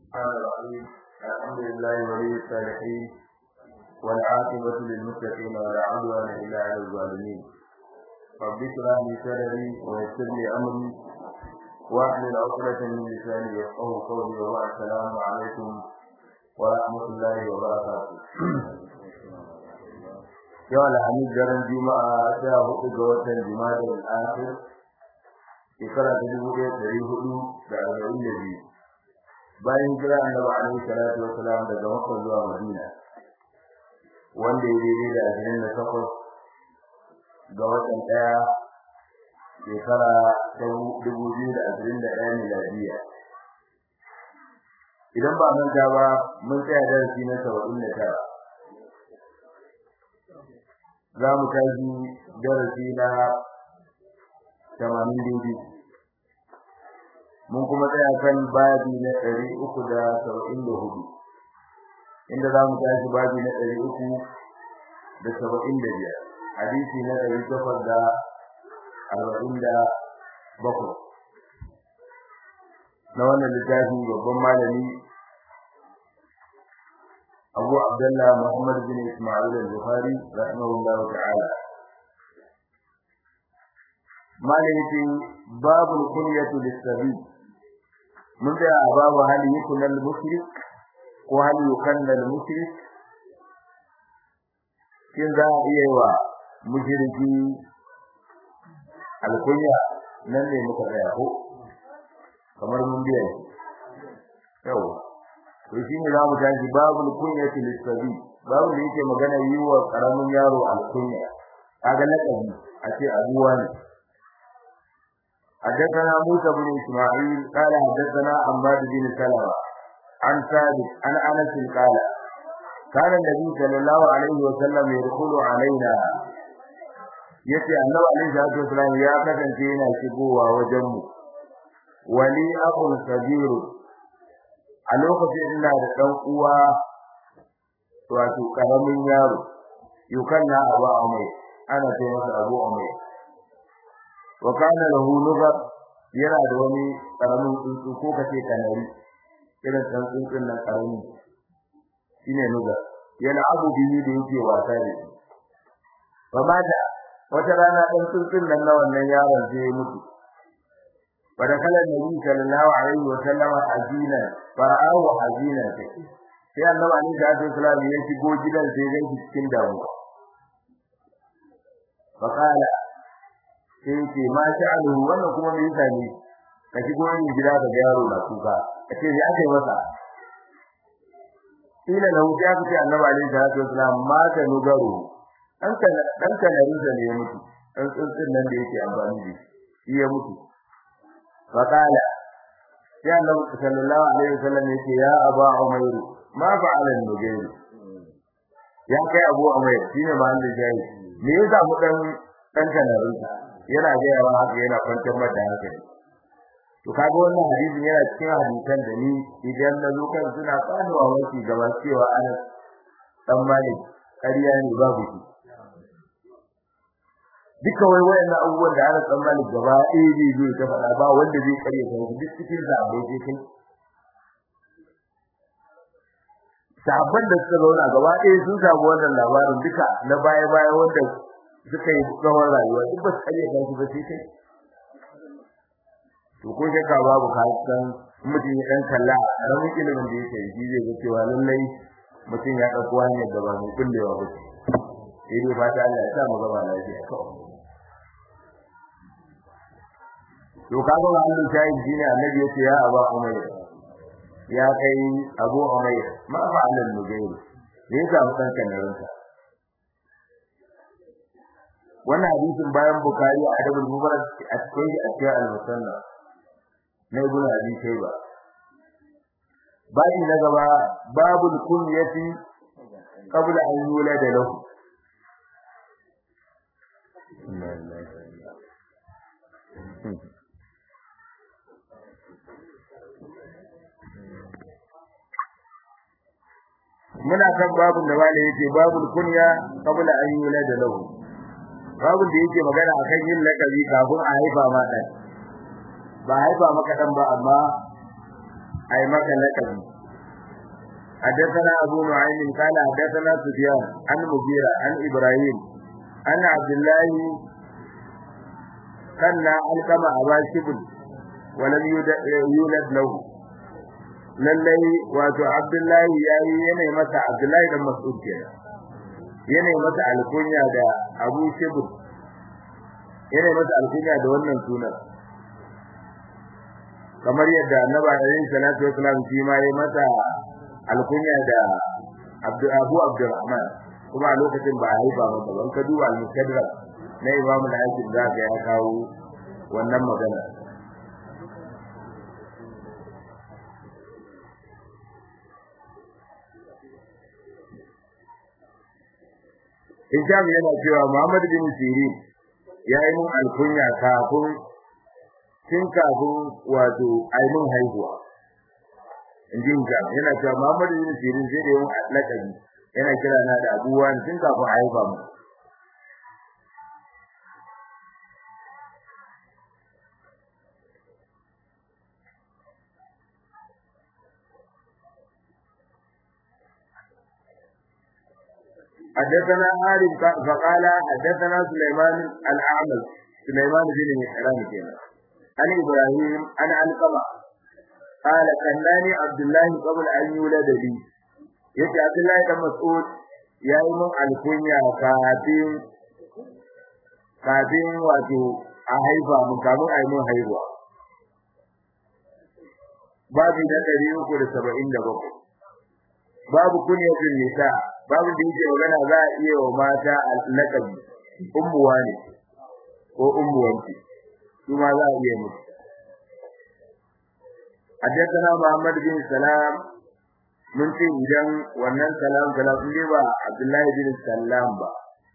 الرحمن الرحيم الحمد لله ولي الصالحين والعاقبة للمتقين ولا عدوان إلا على الظالمين رب اشرح لي صدري ويسر لي أمري واحلل عقدة من لساني يفقهوا قولي وبعد السلام عليكم ورحمة الله وبركاته yau alhamis daren juma'a sha hudu ga watan jima'a al-akhir shekara ta dubu ɗaya ɗari hudu da arba'in da biyu bayan jira annabi alaihi salatu wassalam daga makka zuwa madina wanda ya daidai da ashirin da takwas ga watan ɗaya shekara ta dubu biyu da ashirin da ɗaya miladiya idan ba manta ba mun tsaya darasi na saba'in da tara za mu tashi darasi na tamanin daidai mun kuma tsaya kan babi na ɗari uku da saba'in da hudu inda za mu tashi babi na ɗari uku da saba'in da biyar hadisi na ɗari takwas da arba'in da bakwai na wannan littafi babban malami أبو عبد الله محمد بن إسماعيل البخاري رحمه الله تعالى ما ليتي باب الكنية للسبي من ذا باب هل يكن المشرك وهل يكن المشرك kin za a iya wa mushriki alkunya nan ne muka tsaya ko kamar mun biya yawa to shi ne zamu tashi babul kunyati lisabi babu da yake magana yi wa karamin yaro alkunya kaga lakabi a ce abuwa ne حدثنا موسى بن اسماعيل قال حدثنا عماد بن سلمة عن ثابت عن انس قال كان النبي صلى الله عليه وسلم يدخل علينا yace annabi alaihi salatu wasallam ya kasance yana shigowa wajen mu wali aqul sabiru a lokacin ina da dan uwa wato karamin yaro yukanna abu amai ana ce masa abu amai wa kana lahu nugar yana da wani karamin tsuntsu ko kace kanari irin dan tsuntsun nan karami shine nugar yana abu biyu da yake wasa da shi fa mata wata rana dan tsuntsun nan na wannan yaron sai ya mutu فدخل النبي صلى الله عليه وسلم حزينا فرآه حزينا sai annabi ali da Abdul Salam ya shigo gidan sai ga cikin damuwa fakala sai ce ma sha'alu wannan kuma me yasa ne ka shigo ni gida da yaro na kuka kace ya kai masa ila lahu ya ce annabi ali da Abdul Salam ma ta nugaro dan kana dan kana rinsa ne ya mutu dan tsuntsun nan da yake amfani da shi ya mutu فقال يا النبي صلى الله عليه وسلم يقول يا أبا عمير ما فعل النجير يا كي أبو عمير شيني ما عندي جاي me ya samu dan dan kanarin yana ga yawa haka yana kwantar mata haka to kaga wannan hadisin yana cikin hadisan da ni idan na zo kan suna tsanuwa wasi gaba cewa ana dan malik ƙarya ne babu shi duka wai wayannan abubuwan da ana tsammani gaba ɗaya zai zo ta faɗa ba wanda zai kare ta duk cikin zaɓe sai kai sabon da suka zauna gaba ɗaya sun samu wannan labarin duka na baya baya wanda suka yi tsawon rayuwa duk ba su kare ta ba sai kai to ko shakka babu ka san mutum ya dan kalla a ramin ilimin da yake yi zai ga cewa lallai mutum ya ɗauko hanyar da ba mai kullewa ba ce sai dai fata Allah ya sa mu gaba lafiya kawai to kaga wannan shayin shine annabi yace ya aba umayr ya kai abu umayr ma fa'ala al-mujahid da yasa mutan kanarin sa wannan hadisin bayan bukari a adabul mubarak a cikin a cikin al-musanna na ibn abi shayba bayan na gaba babul kunyati qabla an yulada lahu muna kan babun da wale yake babul kunya qabla an yulada lahu babun da yake magana akan yin lakabi kafin a haifa ma dan ba haifa maka dan ba amma ai maka lakabi حدثنا أبو نعيم قال حدثنا سفيان عن مغيرة عن إبراهيم أن عبد الله كان ألقم أبا شبل ولم يولد له lallai wato Abdullahi ya yi yanayi masa Abdullahi da Mas'ud kenan yanayi masa alkunya da Abu Shibr yanayi masa alkunya da wannan sunan kamar yadda Annabi alaihi salatu wasallam shi ma ya masa alkunya da Abdu Abu Abdurrahman kuma a lokacin ba a haifa masa ban ka duba al-Mustadrak na Imam al-Hakim za ka ya kawo wannan magana Hisham yana cewa Muhammad bin Sirin ya yi mun alkunya kafin tun kafin wato aimin haihuwa. In ji Hisham yana cewa Muhammad bin Sirin sai da yi mun lakabi yana kira na da abubuwa tun kafin haifa mu. حدثنا عارف فقال حدثنا سليمان الأعمل سليمان بن مهران كنا عن إبراهيم عن علقمة قال كناني عبد الله قبل أن يولد لي يتي عبد الله بن مسعود يا إمام الكنيا كاتين كاتين واتو أهيفا من كانوا أيمون هيفا babu na ɗari uku da saba'in da bakwai babu kunyatin nisa babu da yake magana za a iya wa mata lakabi ummuwa ne ko ummuwanci su ma za a iya musu حدثنا محمد بن سلام mun ce idan wannan salam salam ne ba Abdullahi bin Salam ba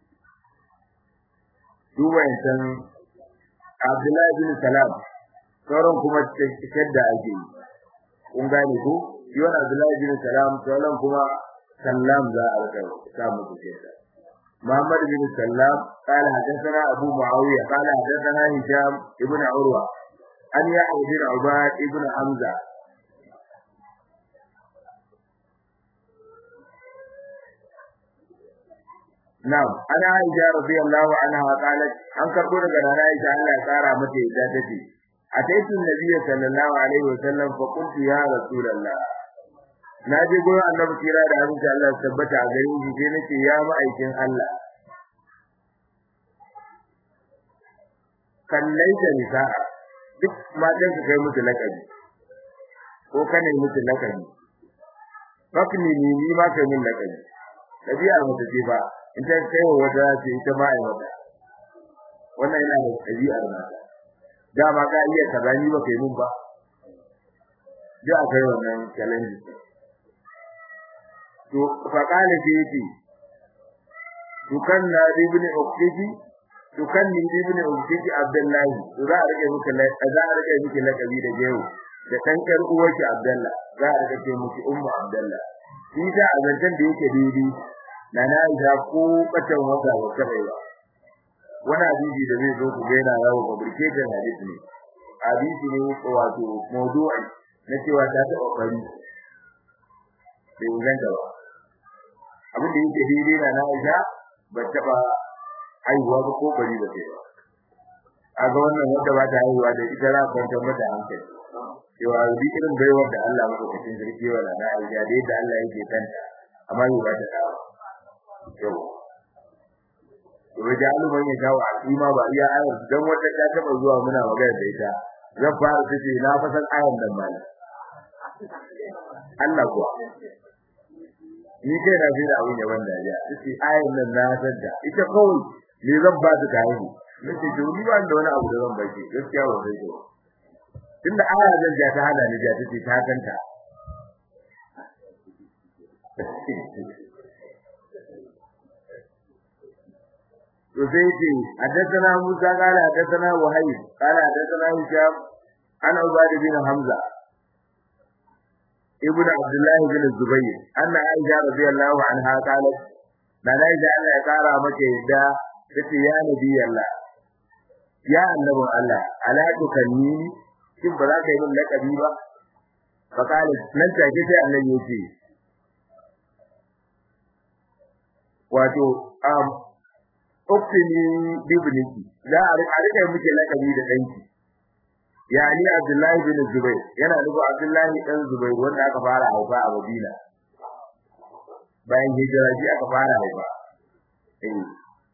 duba yancan Abdullahi bin Salam sauran kuma cikin da ake yi kun gane ko shi wannan Abdullahi bin Salam sauran kuma سلام ذا أركب سام كثيرا محمد بن سلام قال حدثنا أبو معاوية قال حدثنا هشام ابن عروة أن يحيى بن عباد ابن حمزة نعم أنا عائشة رضي الله عنها قالت أن كربون قال عائشة الله سارة متى ذاتتي أتيت النبي صلى الله عليه وسلم فقلت يا رسول الله na je gurin annabi kira da abin Allah tabbata a gare shi sai nace ya ma'aikin Allah kallai da nisa duk matan su kai musu lakabi ko kane musu lakabi fakni ni ni ma kai min lakabi tabi'a mata ce ba in ta kai wa wata ce ita ma ai mata wannan yana da tabi'ar mata dama ka iya kaza ni ba kai mun ba da akai wannan challenge to faqala fi yati tukanna ibn uqtiji tukanni ibn uqtiji abdullahi to za a rike miki za a rike miki lakabi da jewo da dan kar uwarki abdullah za a rike ce miki ummu abdullah shi da azantan da yake daidai na na ga ko katan wata wata baiwa wani hadisi da zai zo ku ga yana yawo fabricated hadisi ne hadisi ne wato mawdu'i na cewa ta taɓa fari bai inganta ba abin da yake daidai na na Aisha ba taba haihuwa ba ko bari ba sai ba a ga wannan wanda ba ta haihuwa da ita za ka kwanta mata hankali cewa bi irin baiwar da Allah maka cikin sarki wa na Aisha da yadda Allah yake kanta amma yau ba ta dawo yau to da alu man ya dawo a kima ba iya ayar dan wata ta taba zuwa muna magana da ita zan fara tace na fasan ayar nan ba Allah kuwa ni kai na fi da abin da wanda ya ce ayin nan na sadda ita kawai ne zan ba ta kai nace to ni ba da wani abu da zan baki gaskiya ba sai ko tunda aya zan ja ta hada ni ja tace ta kanta to sai ce haddathana Musa qala haddathana Wahayb qala haddathana Hisham ana Ubayd bin Hamza ابن عبد الله بن الزبير أن عائشة رضي الله عنها قالت ما عائشة أن يقارى مكة يدى فتي يا نبي الله يا النبي الله ألا تكنيني كيف بذاك يقول لك أبيبا فقالت لن تأكد أن يوتي wato um uktini bibniki za a rika muke lakabi da danki yani Abdullahi bin Zubair yana nufin Abdullahi dan Zubair wanda aka fara haifa a Madina bayan hijira ji aka fara haifa eh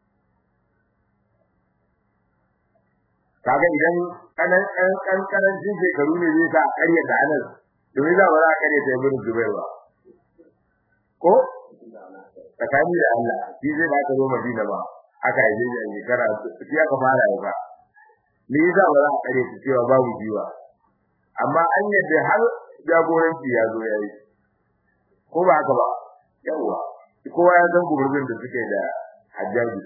kaga idan kanan kan karancin shekaru ne zai sa ƙarya da anan domin za ba za a ƙarya ta ibn Zubair ba ko tsakani da Allah shi zai ba ka zo Madina ba aka yi a shekara shi aka fara haifa me yasa ba za a ƙarya ta cewa babu jiwa amma an yadda har jagoranci ya zo yayi ko ba haka ba yawa kowa ya san gurbin da suke da hajjaji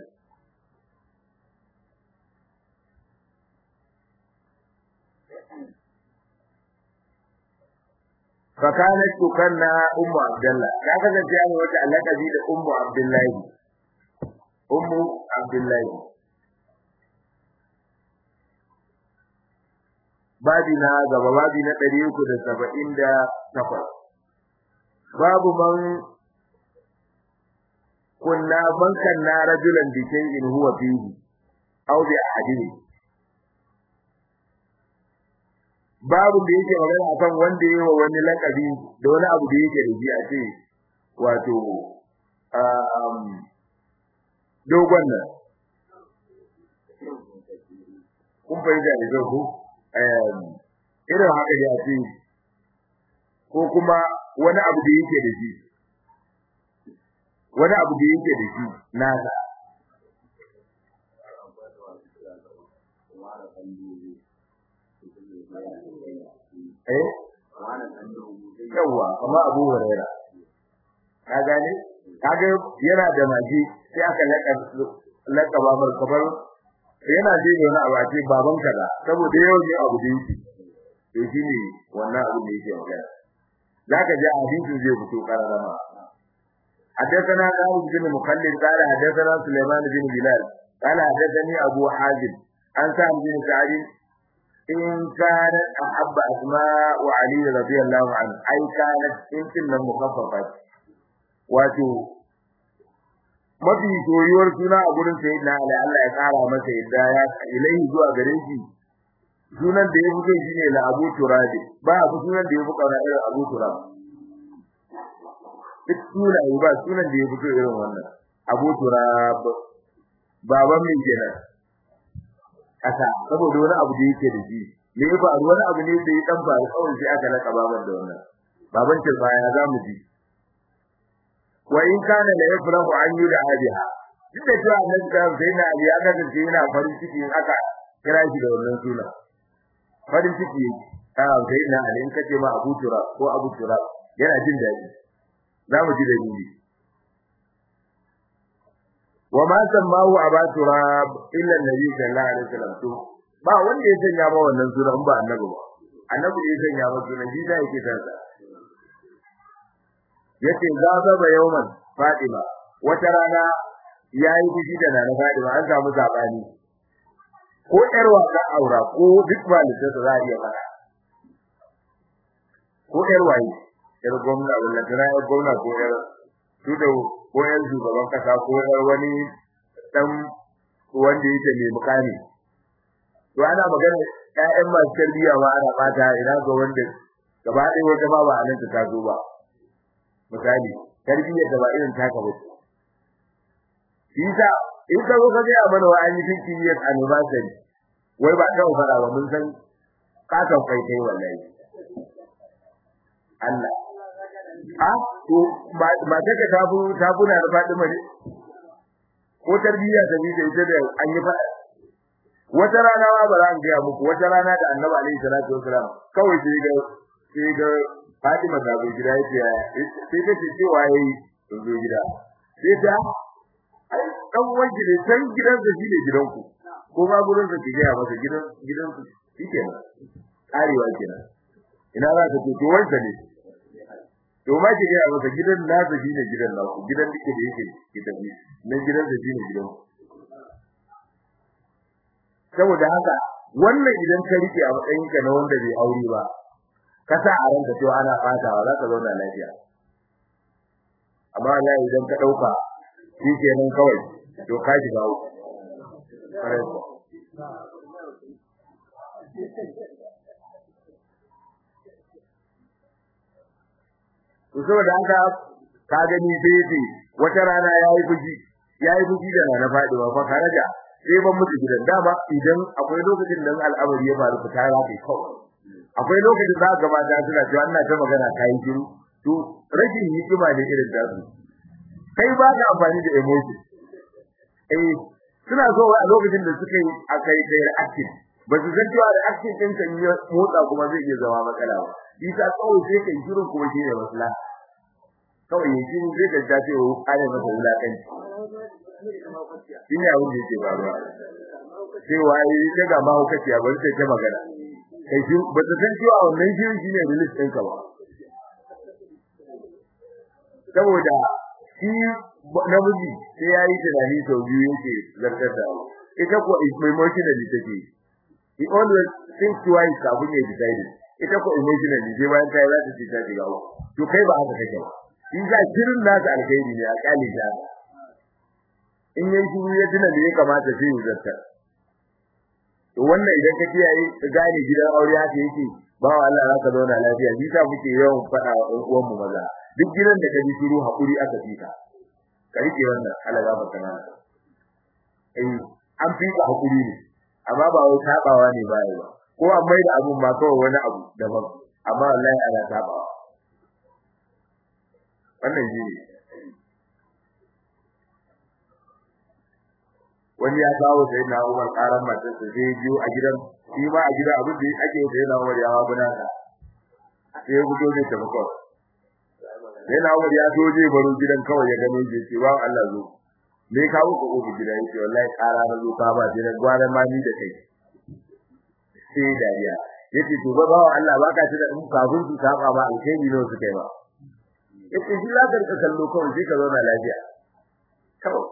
فكانت تكنى ام عبد الله ya kasance an wata alaqabi da ummu abdullahi ummu abdullahi babi na gaba babi na 378 babu man kunna man kanna rajulan bi shay'in huwa fihi aw bi ahadihi babu da yake magana akan wanda yayi wa wani lakabi da wani abu da yake da shi a ce wato um dogon nan kun fahimta da ku um irin haka ya ce ko kuma wani abu da yake da shi wani abu da yake da shi nasa eh yawa kuma Abu Huraira ka gane kaga yana da maji sai aka laka laka babar kabar yana ji ne wani abu a ce baban kaza saboda yau ne abu da yake to shine wannan abu da yake magana zaka ji hadisin zai fito kararama حدثنا خالد بن مخلد قال حدثنا سليمان بن بلال قال حدثني ابو حازم عن سعد بن سعد إن كانت أحب أسماء وعلي رضي الله عنه أي كانت إن كنا مخففة واتو mafi soyuwar suna a gurin sai na Allah Allah ya kara masa yadda ya ilai zuwa gare shi sunan da ya fito shine la Abu Turabi ba abu sunan da ya fi kauna irin Abu Turab duk sunaye ba sunan da ya fito irin wannan Abu Turab baban mai kenan kasa saboda wani abu da yake da shi me ya faru wani abu ne da ya dan faru kawai sai aka laka baban da wannan baban ce baya za mu ji wa in kana la yafrahu an yuda abiha duk da cewa annabi da sai na ali aka ce yana farin ciki in aka kira shi da wannan suna farin ciki a sai na ali in kace ma Abu Tura ko Abu Tura yana jin daɗi za mu ji dalili وما سماه ابا تراب الا النبي صلى الله عليه وسلم to ba wanda ya sanya ba wannan sunan ba annabi ba annabi ya sanya ba sunan shi da yake sarsa yace zaba ba yawman fatima wata rana yayi fushi da nana fatima an samu sabani ko yar wasa aura ko duk malika da za a iya fara ko yar waye yar gwamna wallahi tana yar gwamna ko yar su da ko yan shugaban kasa ko wani dan wanda yake mai mukami to ana magana ƴaƴan masu tarbiyya ma ana fata ina ga wanda gaba ɗaya wata ba ba anan ta zo ba misali tarbiyyar da ba irin taka ba shi sa in ka zo ka ga mana wa an yi fifty years anniversary wai ba ta fara ba mun san katon kai kai wallahi Allah a to ba ta ka tabu tabuna da Fatima ne ko tarbiyya ta bi da ita da an yi fada wata rana ma ba za an ga muku wata rana da Annabi alaihi salatu wasalam kawai sai ga sai ga Fatima ta zo gida yace sai ta ce cewa yayi zo gida sai ta ai dan wanki ne san gidan da shi ne gidanku ko ma gurin da kike ya masa gidan gidan su shikenan karewa kenan ina za ka ce to wanda ne to ma ki ga masa gidan nasa shine gidan naku gidan dake da yake ki tafi nan gidan da shine gidan saboda haka wannan idan ka rike a matsayin ka na wanda bai aure ba ka sa a ranka cewa ana fatawa za ka zauna lafiya amma wallahi idan ka dauka shikenan kawai to ka ji bawo to saboda haka ka gani sai wata rana yayi fuji yayi fuji da rana faduwa fa karaja sai ban mutu gidan dama idan akwai lokacin da al'amari ya faru fita ya kai kawai akwai lokacin da ga mata suna cewa ina ta magana kai shiru to rashin hikima da irin da su kai ba ka amfani da emotion eh suna so a lokacin da suka yi akai kai reaction ba su san cewa reaction din kan yi motsa kuma zai iya zama matsala ba isa kawai sai kai shiru kuma shi ne masala kawai yin shiru zai ka ta ce wa ana masa wulakanci shi ne abin da yake faruwa cewa yi ta ga mahaukaciya bari sai ta magana kai shi ba ta san cewa wannan shirin shine release ɗinka ba saboda shi namiji sai ya yi tunani sau biyu yake zartar da ita ko emotionally take he always think twice kafin ya decide ita ko emotionally sai bayan ta yi za ta ce ta shiga ba to kai ba haka kake ba shi za shirin nasa alkhairi ne a kyale ta in yayi shiru ya tuna da ya kamata sai ya zartar to wannan idan ka kiyaye ka gane gidan aure haka yake ba wa Allah zaka zauna lafiya shi sa muke yawan faɗa wa ɗan uwan mu maza duk gidan da ka ji shiru hakuri aka fika ka rike wannan Allah ya baka nan eh an fika hakuri ne amma ba wai tabawa ne ba ba ko an mai da abun ma kawai wani abu daban amma wallahi ana tabawa wannan shi ne wani ya kawo sai na Umar karan matar sa sai biyo a gidan shi ma a gidan abin da ake sai na Umar ya wa buna ka sai ya gudo ne tabbako sai na Umar ya doje baro gidan kawai ya gano shi ce wa Allah zo me kawo ko ko gidan yake wallahi kara na zo ka ba gidan gwara ma ni da kai sai dariya yace to ba bawa Allah baka ci da in kafin su saba ba alheri ne su kai ba yace shi la ka kallo kawai sai ka zauna lafiya kawai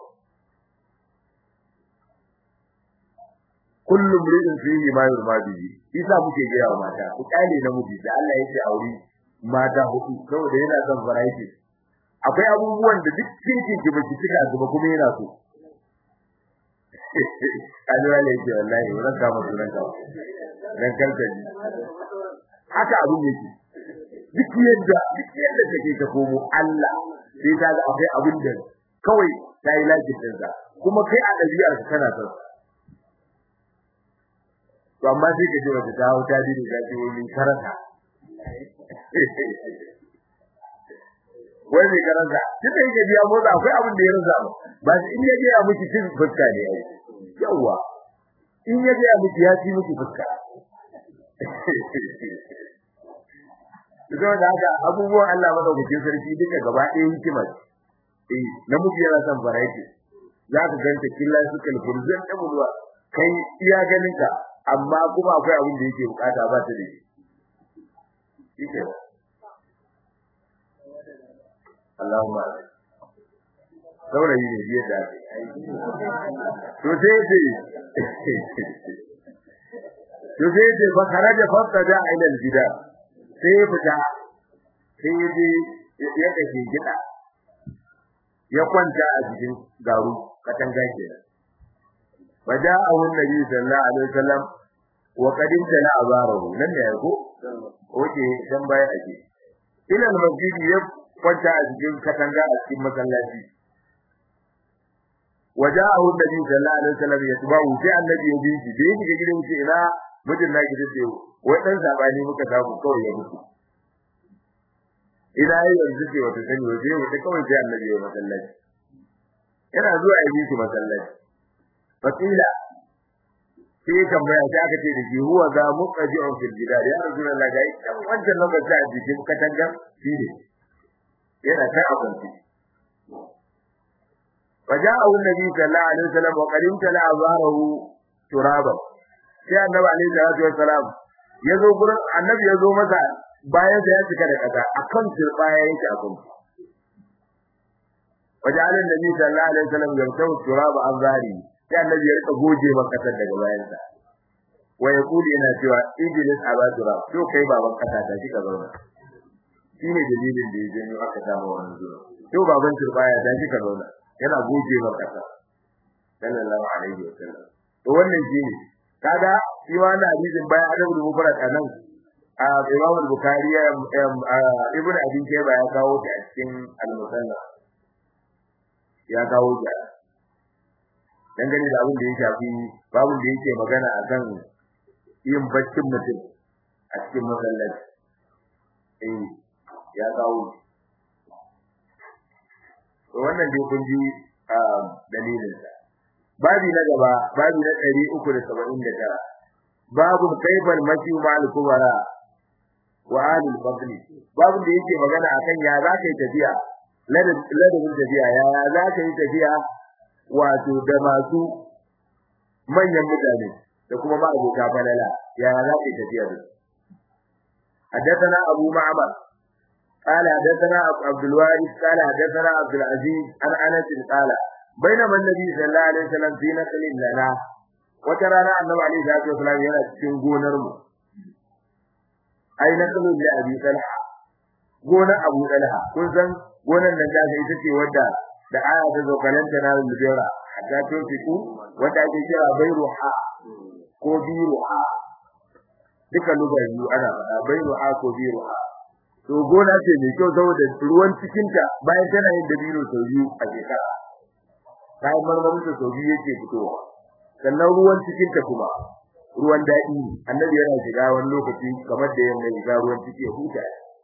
kullum ridin fihi ma yurma bihi isa muke ga yawa mata ku kale namiji da Allah yake aure mata hudu saboda yana son variety akwai abubuwan da duk kirkin ki baki cika su ba kuma yana so kalwa ne ce wallahi wannan ka mu sunan ka dan kalka ji haka abu ne ki duk yadda duk yadda kake ka komo Allah sai ka ga akwai abin da kawai tayi lafiya din sa kuma kai a dabi'ar ka kana son to amma sai ka ji wata dawo ta dide da ji wani karanta wai mai karanta duk da yake biya motsa akwai abin da ya rasa ba shi in ya je ya miki cin fuska ne ai yawa in ya je ya miki ya ci miki fuska Idan da haka abubuwan Allah madaukakin sarki duka gaba ɗaya hikima eh namiji yana son variety za ka ganta killa suka lfurzan da bulwa kai iya ganin ka amma kuma akwai abin da yake bukata ba ta da shi shike Allahumma saurayi ne biye da to sai ce to sai ce fa kharaja fasta da ila al-gida sai fita sai je ya kace gida ya kwanta a cikin garu katanga kenan فجاءه النبي صلى الله عليه وسلم وقد امتلأ أباره لن يكو oke dan baya aje ila masjid ya kwanta a cikin katanga a cikin masallaci waja'ahu nabi sallallahu alaihi wasallam ya tuba sai annabi ya bi shi dai shiga gidan shi ina mijin naki da ce wai dan sabani muka samu kawai ya mutu ina yi yanzu ce wata sani waje wata kawai sai annabi ya masallaci yana zuwa ya bi shi masallaci fakila sai tambaya sai aka ce da shi huwa za muqaji'un fil jidar ya rasulullah ga dan wancan nan ba ta jikin katanga shi ne yana ta abunci فجاءه النبي صلى الله عليه وسلم وقد امتلأ ظهره ترابا sai annabi alaihi salatu wassalam yazo gurin annabi yazo masa bayan da ya cika da kasa akan turbaya yake akan وجعل النبي صلى الله عليه وسلم يمسح التراب عن ظهره sai annabi ya rika goje makasar daga bayansa wa yaqulu yana cewa idris abadura to kai baban kasa ta shi ka zauna shine dalilin da ya janyo aka samu wannan zuwa to baban turbaya ta shi ka zauna yana goge maka kasa sallallahu alaihi wasallam to wannan shine kaga shi wannan hadisin bayan adabul mufrad anan a Imam al-Bukhari Ibn Abi Shayba ya kawo ta a cikin al-Musannaf ya kawo ta dangane da abin da ya shafi babun da yake magana akan yin baccin mutum a cikin masallaci eh ya kawo to wannan dai kun ji dalilin sa babi na gaba babi na 379 babu kaifal mashi ma'al kubara wa alil fadli babu da yake magana akan ya za ka yi tafiya ladabin tafiya ya za ka yi tafiya wato da masu manyan mutane da kuma ma'abota falala ya za ka yi tafiya da حدثنا أبو معمر قال حدثنا عبد الوارث قال حدثنا عبد العزيز عن أنس قال بينما النبي صلى الله عليه وسلم في نقل لنا وترانا النبي عليه الصلاة والسلام yana cikin gonar mu ai naqlun li abi talha gonar abu talha kun san gonar nan da ita ce wadda da aya ta zo kalanta na lubera hatta to fiku wadda ake kira bayruha ko biruha duka lugayi ana faɗa bayruha ko biruha to gona ce mai kyau saboda ruwan cikin ta bayan tana yin dabino sau biyu a shekara kayan marmarin ta sau biyu yake fitowa sannan ruwan cikin ta kuma ruwan daɗi ne annabi yana shiga wani lokaci kamar da yamma ya ruwan ciki ya huta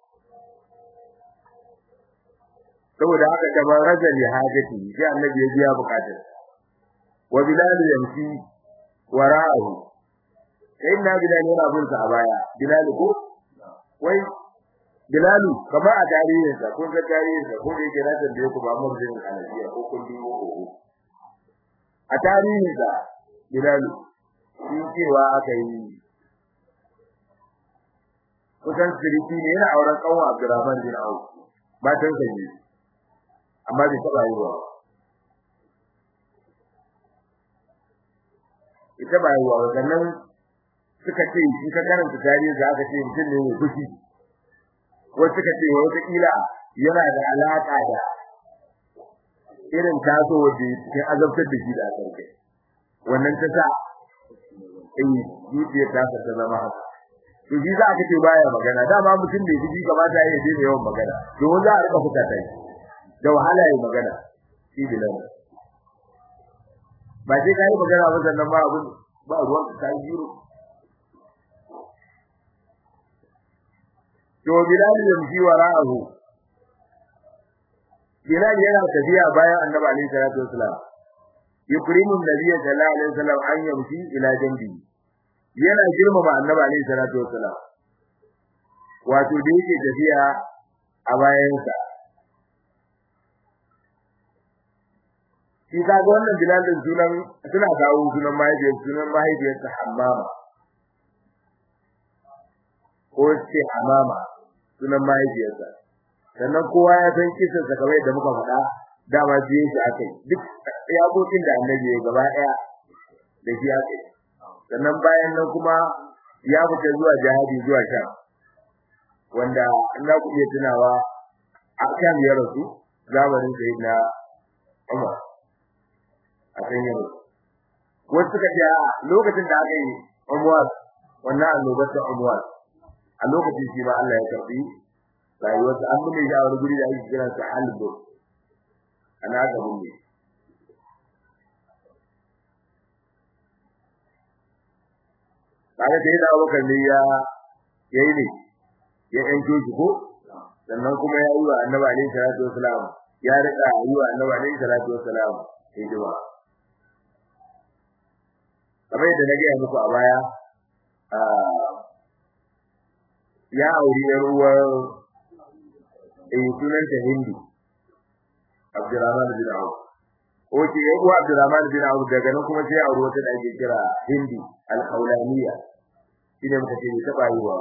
saboda haka kamar rajali hajati sai annabi ya biya bukatar wa bilal yamshi wara'ahu sai na bilal yana bin sa a baya bilal ko wai bilal kamar a tarihin sa kun ga tarihin sa ko da yake na tambaye ku ba mun jin alajiya ko kun biyo ko a tarihin sa bilal shi cewa aka yi kusan siriki ne yana auren kanwa Abdurrahman bin Auf matan sa ne amma bai taba yi ba ita ba yi wa sannan suka ce in ka karanta tarihi za ka ce mutum ne mai fushi wasu suka ce wata kila yana da alaka da irin taso wanda ke azabtar da shi da sarki wannan ta sa in zuciyar ta ta zama haka to shi za ka ce baya magana dama mutum da yake kamata ya yi yawan magana domin za a rika fuka tai da wahala ya magana shi bilan ba sai kai magana ba sannan ba abun ba ruwan ka jiro to bilal yamshi wara'ahu bilal yana tafiya bayan annabi alaihi salatu wasalam yukrimu nabiyyi sallallahu alaihi wasallam an yamshi ila jambi yana girmama annabi alaihi salatu wasalam wato da yake tafiya a bayansa shi kaga wannan bilal din sunan suna kawo sunan mahaifiyar sunan mahaifiyarsa hammama ko ce hamama sunan mahaifiyarsa sannan kowa ya san kisan sa kamar yadda muka faɗa dama biye shi akai duk yakokin da annabi ya gaba ɗaya da shi akai sannan bayan nan kuma ya fita zuwa jihadi zuwa sham wanda ina ku iya tunawa a kan ya rasu zamanin sayyidina Umar a kan ya rasu wasu suka ce lokacin da aka yi Umar wannan annobar ta Umar a lokacin shi ba Allah ya karbi rayuwarsa an bude shi a wani guri da ake kira sa Halbo ana ga bunne kaga sai da Abubakar ne ya yayi ne ya yanke shi ko sannan kuma ya yi wa Annabi alaihi salatu wasalam ya rika yi wa Annabi alaihi salatu wasalam hidima kamar yadda na gaya muku a baya ya auri yar uwar eh sunanta Hindi Abdurrahman bin Auf Oke ya uwa Abdurrahman bin Auf daga nan kuma sai auri wata da ake kira Hindi al-Khawlaniya shine muka ce ta bayuwa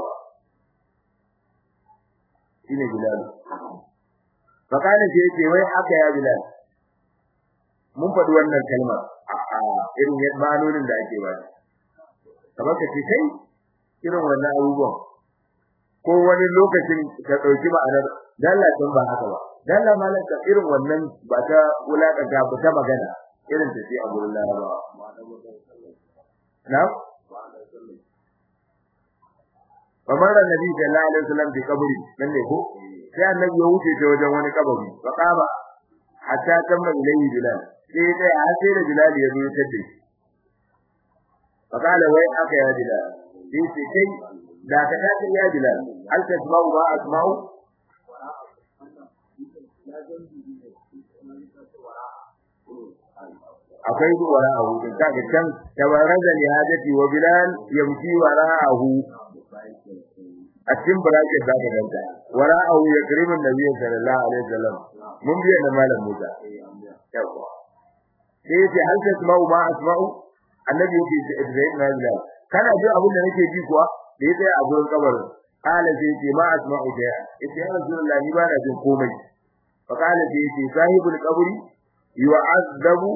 shine Bilal fakana ce yake wai haka ya Bilal mun faɗi wannan kalmar a irin ma'anonin da ake ba kamar ka ce kai irin wannan abubuwan ko wani lokacin ka dauki ma'anar dallacin ba haka ba dan la malaka irin wannan ba ta wulakanta ba ta magana irin ta ce a gurin larabawa na'am kamar annabi sallallahu alaihi wasallam bi kabari nan ne ko sai annabi ya wuce ta wajen wani kabari fa qama hatta tamma ilayhi bilal sai dai a sai da bilal ya zo ya tada shi fa kala wai aka ya bilal sai ce kai da ka ta ya bilal hal tasma'u ma asma'u akwai wara a hudun kaga can tabaraza li hajati wa bilal yamshi wara'ahu a cikin bracket za ka danta wara'ahu ya karimin nabi sallallahu alaihi wasallam mun biya da malam Musa yawa sai yace hal tasma'u ma asma'u annabi yake da Ibrahim na bilal kana ji abin da nake ji kuwa da yace a gurin kabarin qala sai yace ma asma'u da yace ya rasulullahi ni ba na jin komai fa qala sai yace sahibul qabri yu'azzabu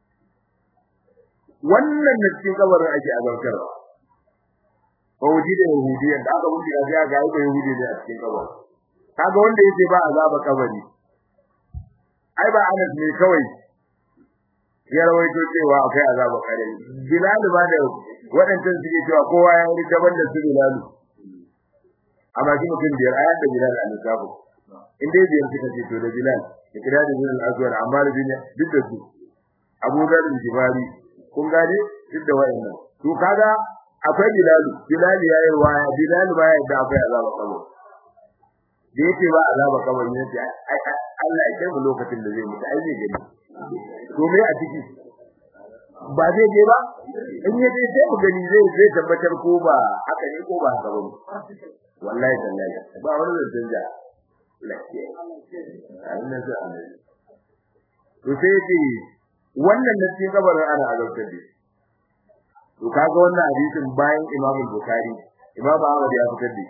wannan na cikin kabarin ake azabtarwa ko wuji da yahudiyan da aka wuce ga ga ga yahudi da a cikin kabarin kaga wanda yake ba azaba kabari ai ba anas ne kawai ya rawaito cewa akwai azaba kare bilal ba da wadannan suke cewa kowa ya yi daban da su bilal amma shi mutum biyar ayat da bilal a lissafu in dai biyar suka ce to da bilal da kira da bilal azwar amma da bin duk da su abu dhar jibari kun gane duk da wayannan to kaga akwai bilal bilal yayi waya bilal ba ya da akwai azaba kabari da yake ba azaba kabari ne sai Allah ya kai mu lokacin da zai mutu ai zai gani to me a ciki ba zai je ba in ya je sai mu gani zai zai tabbatar ko ba haka ne ko ba haka ba wallahi tallahi ba wani da canja lafiya Allah ya Allah to sai ce wannan da cikin kabarin ana azabtar da to kaga wannan hadisin bayan Imam Bukhari Imam Ahmad ya fitar da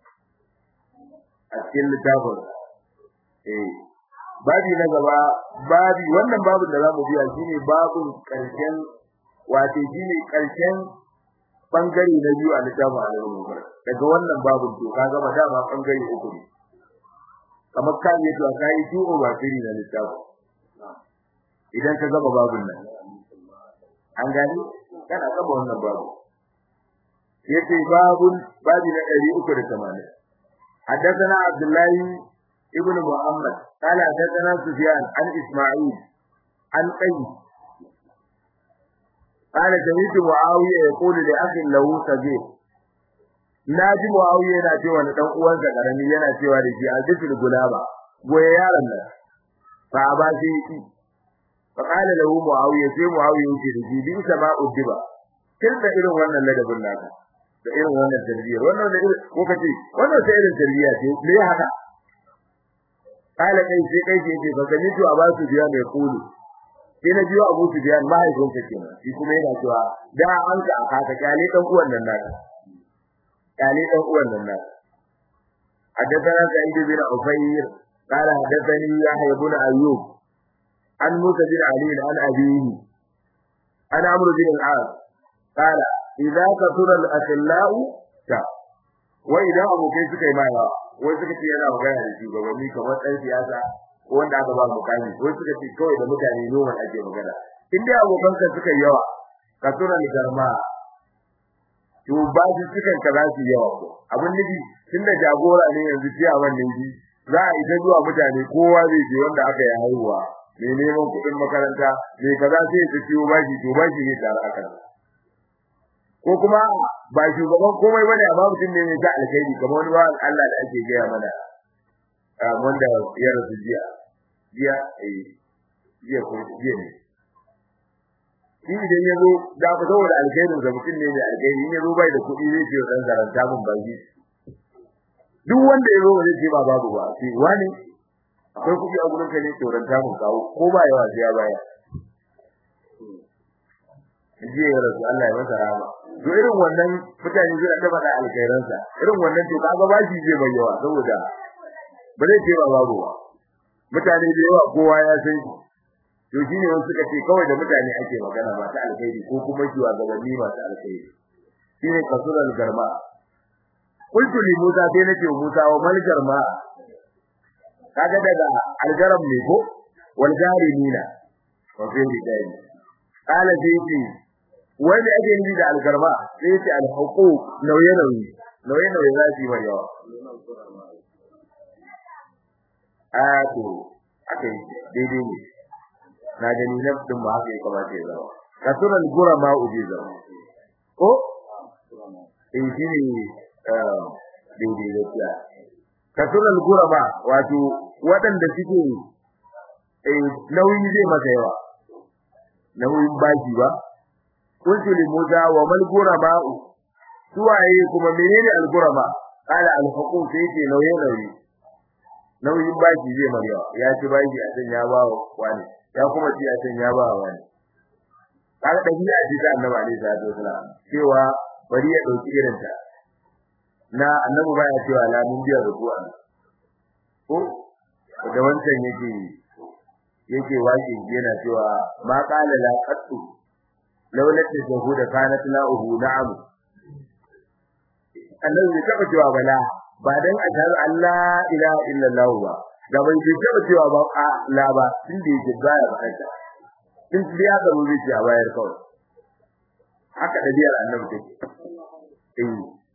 a cikin littafin eh babi na gaba babi wannan babin da zamu biya shine babin karshen wato shine karshen bangare na biyu a littafin al-Bukhari daga wannan babin to kaga ba dama bangare uku ne kamar kan yi to kai tu'o ba tiri na littafin idan ka gaba babin nan an gani kana gaba wannan babu yace babun babi na 380 حدثنا عبد الله ابن محمد قال حدثنا سفيان عن اسماعيل عن قيس قال سمعت معاويه يقول لاخي له صغير naji muawiya yana cewa da dan uwansa karami yana cewa da shi al-difil gulaba goye yaron nan fa ba shi fa qala lahu muawiya sai muawiya yake da shi bi sama uddiba kin da irin wannan ladabin naka da irin wannan tarbiyya wannan da irin ko kace wannan sai irin tarbiyya ce me haka kala kai sai kai ce ce baka ni to a ba su biya mai kulu sai na biyo Abu Sufyan mahaifin sa kenan shi kuma yana cewa da an ka aka kyale dan uwan nan naka kyale dan uwan nan naka حدثنا سعيد بن عفير قال حدثني يحيى بن ايوب عن موسى بن علي عن ابيه عن عمرو بن العاص قال idza kathura al-akhillau ta wa idan abokai suka yi mai wai suka ce yana magana da shugabanni kamar ɗan siyasa ko wanda aka ba mukami wai suka ce kawai da mutane noman ake magana in dai abokan ka suka yi yawa kathura al-garma to ba su suka kaza su yawa ko abin nufi tunda jagora ne yanzu ciya wannan ji za a ita zuwa mutane kowa zai je wanda aka yi haihuwa mai neman kuɗin makaranta mai kaza sai ya ciwo bashi to bashi ne tare a kansa ko kuma ba shugaban komai bane amma mutum ne mai ta alkhairi kamar wani bawan Allah da ake gaya mana wanda ya rasu jiya jiya eh jiya ko jiya ne shi idan ya zo da ku saboda alkhairin sa mutum ne mai alkhairi in ya zo bai da kuɗi zai ce dan zaranta mun baki duk wanda ya zo zai ce ba babu ba sai wani akwai kuɗi a gurin ka ne to ranta mun kawo ko ba yawa sai ya baya jiya ya rasu Allah ya masa rahama to irin wannan mutane zai da bada alkhairansa irin wannan to kaga bashi zai bayyawa saboda ba zai ce ba babu ba mutane da yawa kowa ya san to shine wasu suka ce kawai da mutane ake magana ba ta alkhairi ko kuma kiwa gabanni masu alkhairi shine kasural garma qultu li musa sai nace musa wa mal garma kaga daga algaram ne ko wal jarimina wa fi rijali qala sayyidi wanda ake yi da algarba sai yace alhuquq nauye nauyi nauye nauyi za su yi mai yawa a to akai daidai ne na gani nafsin ba haka ya kamata ya zama kasuran gurama uje zama ko in shi ne daidai gaskiya kasuran gurama wato waɗanda suke nauyi zai masa yawa nauyin baki ba kuntu li musa wa mal gurama suwaye kuma menene al gurama qala al huquq sai ce nauyi nauyi nauyin baki zai masa yawa ya ci baki a san ya ba wani ya kuma ci a can ya ba wani kaga dabi'a ce ta annabi alaihi salatu wasalam cewa bari ya dauki irin ta na annabi baya cewa la mun biya ruku'a ko da wancan yake yake waƙi yana cewa ma qala la qattu laula tajahuda kanat la'uhu na'am annabi bai taba cewa bala ba dan ashhadu an la ilaha illallah ba da bai ce taba cewa ba a la ba inda yake baya bakanta in biya da mu zai a bayar kawai haka da biyar annabi take eh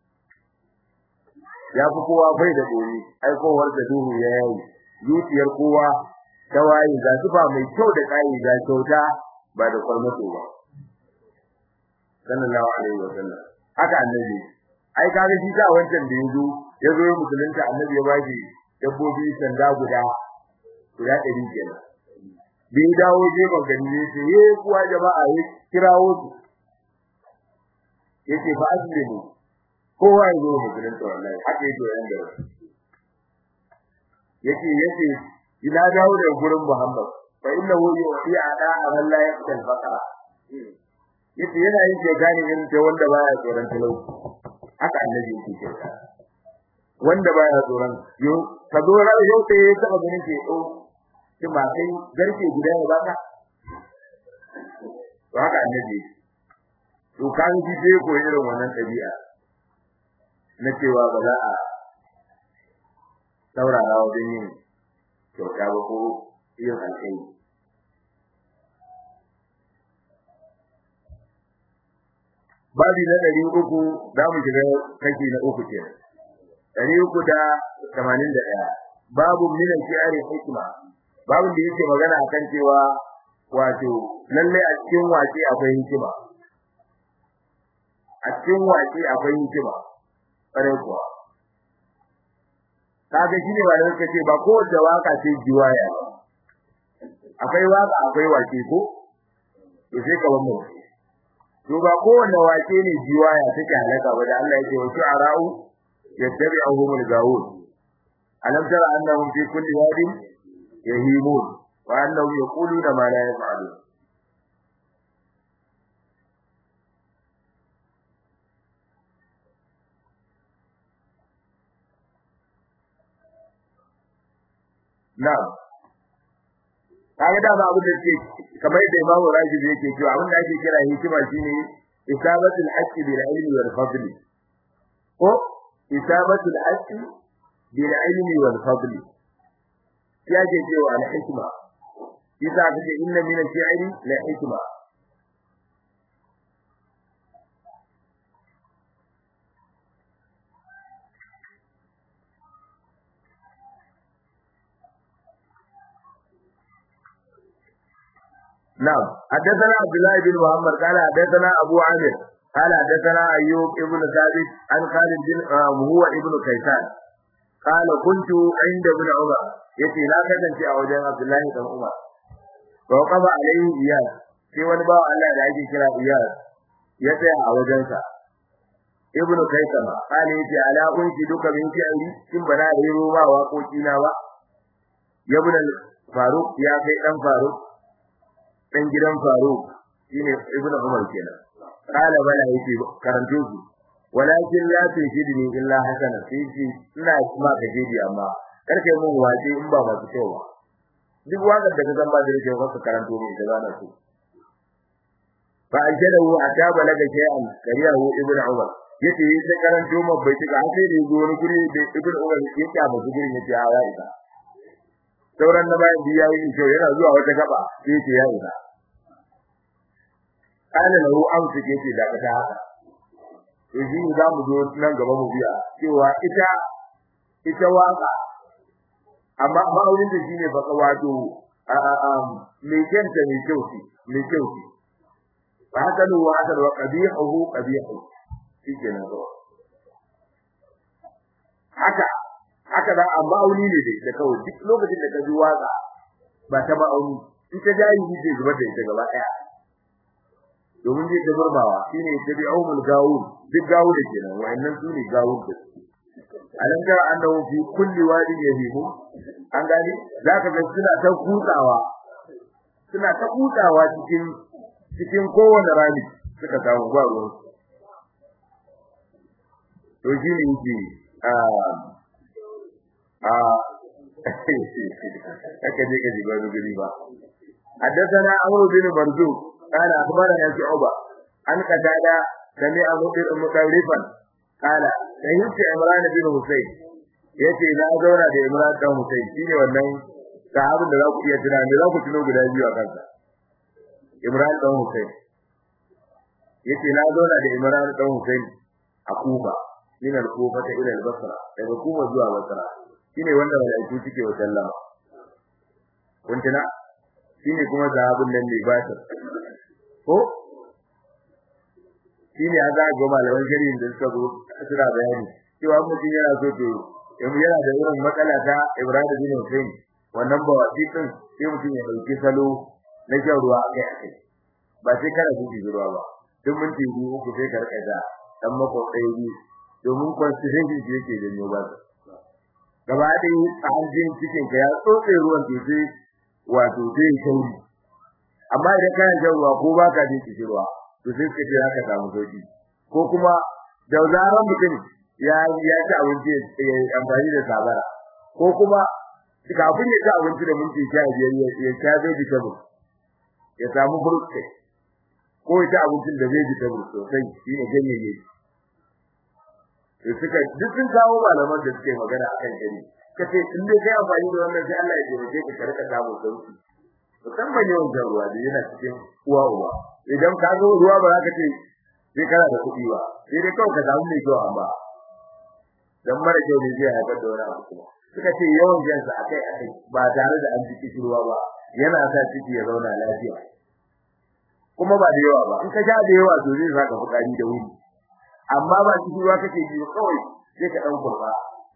ya fi kowa bai da dori ai kowar da duhu ya yayi zuciyar kowa ta waye ga zuba mai kyau da kai ga kyauta ba da kwarmato ba sallallahu alaihi wa sallam haka annabi ai kaga shi ka wancan da yazo yazo ya musulunta annabi ya bashi dabbobi sanda guda guda ɗari kenan bai dawo je magani ne sai ye kuwa jama'a ya kirawo su yace fa aslimu kowa ya zo musulunta wallahi haka yake yan da yace yace ina dawo da gurin Muhammad fa innahu yu'ti ada man la yaqtal faqara yace yana yin ke gane in ce wanda baya tsoron talauci haka annabi yake cewa wanda baya tsoron yo ka zo ran yau sai ya taba ganin ke o ki ba kai garke guda ne ba ka to haka annabi to kan ji sai ko irin wannan tabi'a na cewa ba za a saurara wajen yin kyauta ba ko yin alƙai babi na ɗari uku za mu shiga kashi na uku ke ɗari uku da tamanin da ɗaya babu minan shi'ari hikima babu da yake magana akan cewa wato lalle a cikin wace akwai hikima a cikin wace akwai hikima ƙwarai kuwa kaga shine ba da kace ba ko da waka ce jiwaya akwai waka akwai wake ko to sai ka wannan to ba kowanne wake ne jiwaya take halaka ba da Allah yake wa shu'ara'u yattabi'uhum al-gawun alam tara annahum fi kulli wadin yahimun wa annahum yaquluna ma la yaf'alun na'am kaga da ba abin da ke kamar yadda Imam Rashid yake cewa abin da ake kira hikima shine isabatul haqqi bil ilmi wal fadli ko isabatul haqqi bil ilmi wal fadli ya ce cewa al hikma isa kace inna min al shi'ri la hikma نعم حدثنا عبد الله بن محمد قال حدثنا ابو عامر قال حدثنا ايوب ابن ثابت عن خالد بن هو ابن كيسان قال كنت عند ابن عمر yace na kasance a wajen Abdullahi dan Umar to kaba alaihi iyas sai wani bawa Allah da ake kira iyas ya tsaya a wajensa ibn kaisama kale yace ala kunki duka min shi'ri kin bana da yiro ba waƙoƙi na ba ibn faruk ya kai dan faruk dan gidan Faruk shine Ibn Umar kenan kala bala yace karanto su walakin la tujidni illa hasana sai ina kuma ka jidi amma karke mun waje in ba masu kyau ba duk wanda da ka zamba da yake ka karanto ne da zana su fa ajadahu ataba laga shay'an kariyahu Ibn Umar yace yi ta karanto mu bai tuka sai da yazo wani guri da Ibn Umar yake a musu gurin yace a ya isa sauran na bayan biya yi kyau yana zuwa wata gaba sai ce ya isa kana lahu amsu ke ce da ta haka to shi za mu zo nan gaba mu biya cewa ita ita waka amma ma'aunin da shine fa wato a a a me kenta me kyau ce me kyau ce fa haka lu wa haka wa qabihu qabihu shike nan zo haka haka da amma auni ne da kawai duk lokacin da ka ji waka ba ta ba auni in ta jayi ji zai zubar da ita gaba daya domin zai dabarbawa shine tabi'umul gawun duk gawu da kenan wayannan su ne gawun da alam tara annahu fi kulli wadin yahimu an gani zaka ga suna ta kutsawa suna ta kutsawa cikin cikin kowane rami suka samu ba ruwan to shi ne yake a a haka je ka ji ba guri ba حدثنا عمرو بن مرزوق قال أخبرنا شعبة عن قتادة سمع مطرفا قال سيدت عمران بن حسين yace na zauna da Imran dan Hussein shine wannan sahabin da za ku iya tuna me za ku tuno guda biyu a kansa Imran dan Hussein yace na zauna da Imran dan Hussein a Kufa min al-Kufa ta ila al-Basra daga Kufa zuwa Basra shine wanda malaiku suke wa sallama kun tuna shine kuma sahabin nan ne ba ta ko shine ya ga ga malaman shari'in da suka zo suna bayani cewa mutum yana so to yanzu yana da irin matsala ta Ibrahim bin Hussein wannan ba wasi din sai mutum ya dauki salo na shan ruwa akai akai ba sai kana gudu ruwa ba duk minti biyu uku sai ka rika da dan mako ɗaya biyu domin constitution shi yake janyo ba gaba ɗaya a hanjin cikin ka ya tsotse ruwan to sai wato sai sauri amma idan kana shan ruwa ko baka jin kishirwa to sai ka ce haka samu sauki ko kuma da zaran mutum ya ya ci abinci ya amfani da sabara ko kuma kafin ya ci abinci da minti 15 ya sha vegetable ya samu fruit ko ya ci abincin da vegetable sosai shine ganyaye to suka duk sun kawo malaman da suke magana akan shari kace in dai kai amfani da wannan sai Allah ya taimake ka ka rika samu sauki musamman yawan jan ruwa da yana cikin uwa uwa idan ka zo ruwa ba za ka ce sai kana da kuɗi ba sai dai kawai ka samu mai kyau amma dan mara kyau ne zai haifar da wani abu kuma suka ce yawan jan sa akai akai ba tare da an ji ruwa ba yana sa ciki ya zauna lafiya kuma ba da yawa ba in ka sha da yawa to zai saka fukari da wuri amma ba ciki ruwa kake ji kawai sai ka dan kurba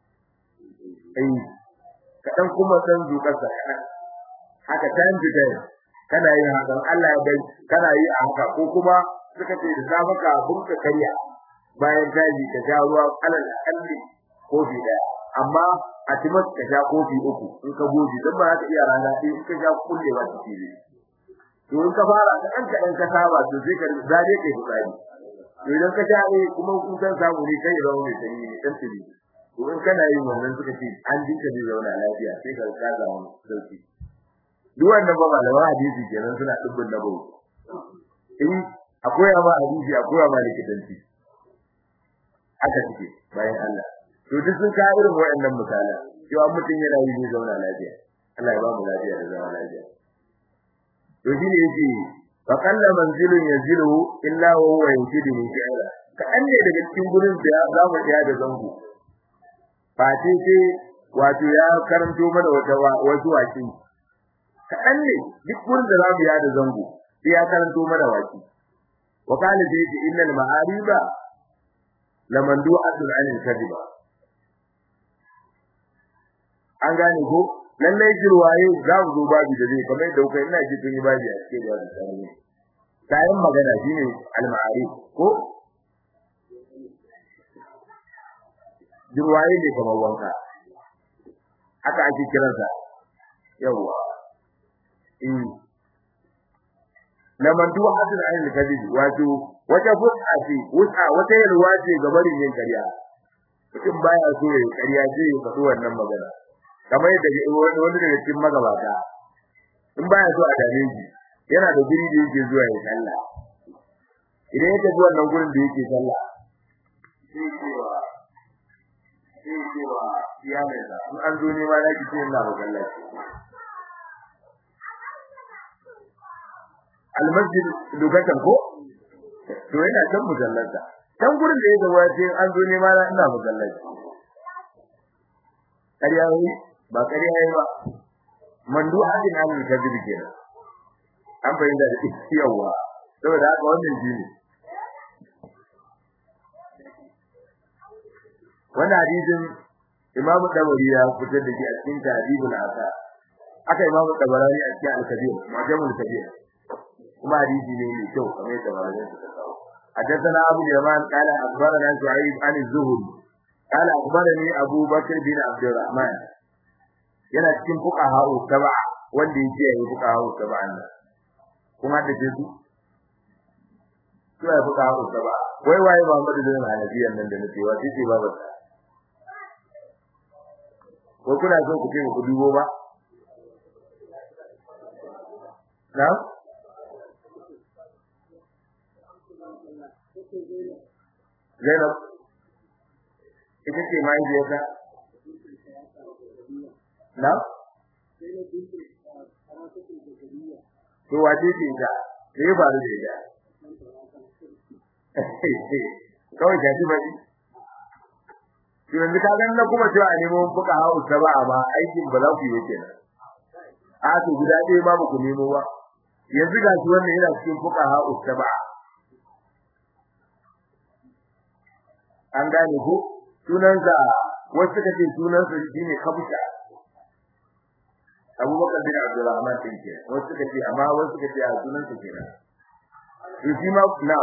ai ka dan kuma san zukar sa haka time to time kana yin haka Allah ya bai kana yi a haka ko kuma suka ce da safa ka bunka kariya bayan taji ka sha ruwa alal akalli kofi daya amma a timas ka sha kofi uku in ka goji dan ba za ka iya rana sai in ka sha kullewa ciki ne to in ka fara ka dan ka dan ka saba to sai ka zare kai fitsari to idan ka sha ne kuma kun san samu ne kai rawo ne sai ne dan tibi to in kana yin wannan suka ce an dinka zai zauna lafiya sai ka ka samu sauki duk wannan ba malaman hadisi kenan suna dubbin nabo in akwai ma hadisi akwai ma likitanci haka take bayan Allah to duk sun kawo irin waɗannan misalan cewa mutum yana yi zai zauna lafiya Allah ya ba mu lafiya da zama lafiya to shi ne yake fa qalla manzilun yanzilu illa wa huwa yanzilu min shi'ra ka anne daga cikin gurin da za mu tsaya da zango fati ce wato ya karanto mana wata wasu waki kaɗan ne duk gurin da za mu ya da zango sai ya karanto mana waki wa kana sai ce innal ma'ariba lamandu'atun 'anil kadiba an gane ko lallai jirwaye za mu zo babu da zai kamar da kai ina ji tun yi babu a cikin babu tsari kayan magana shine al-ma'arif ko jirwaye ne kamar wanka haka ake kiransa yawa in laman duwa hadin ayin kadid wato wata fuska ce wuta wata yalwa ce ga barin yin kariya mutum baya so ya kariya ce ya faɗi wannan magana kamar yadda wani wani daga cikin magabata in baya so a dame shi yana da guri da yake zuwa ya sallah idan ya tafi wannan gurin da yake sallah sai cewa sai cewa iyalinsa in an zo ne ma na ki ce ina masallaci almasjid lokacin ko to yana can musallarsa can gurin da ya zama sai an zo nema na ina musallaci ƙarya yi ba ƙarya yi ba mandu hadin halin kabir kenan an bayyana da yawa saboda haka wannan jini wannan hadisin Imam Dawari ya fitar da shi a cikin Tahdhibul Asa aka Imam Dabarani a cikin Al-Kabir Mu'jamul Kabir kuma hadisi ne mai kyau kamar yadda malamin suka kawo حدثنا أبو اليمان قال أخبرنا شعيب عن الزهري قال أخبرني أبو بكر بن عبد الرحمن yana cikin fuqaha saba wanda yake yi fuqaha saba nan kuma da su to ya fuqaha saba wai waye Muhammadu bin Hanafiyan nan da nake wa sai babu ko kuna so ku ce ku dubo ba na Zainab ita ce mai biyarta na to wace ce ta sai ba da ita kawai ta ji bari to yanzu ka ganin na kuma cewa a nemo fuka hawo ta ba amma aikin ba za ku yi kenan a to guda ɗaya ba ku nemo ba yanzu ga shi wannan yana cikin fuka hawo ta ba an gane ko sunansa wasu suka ce sunansa shine kabusha abubakar bin abdurrahman din ke wasu suka ce amma wasu suka ce a sunansa kenan to shi ma na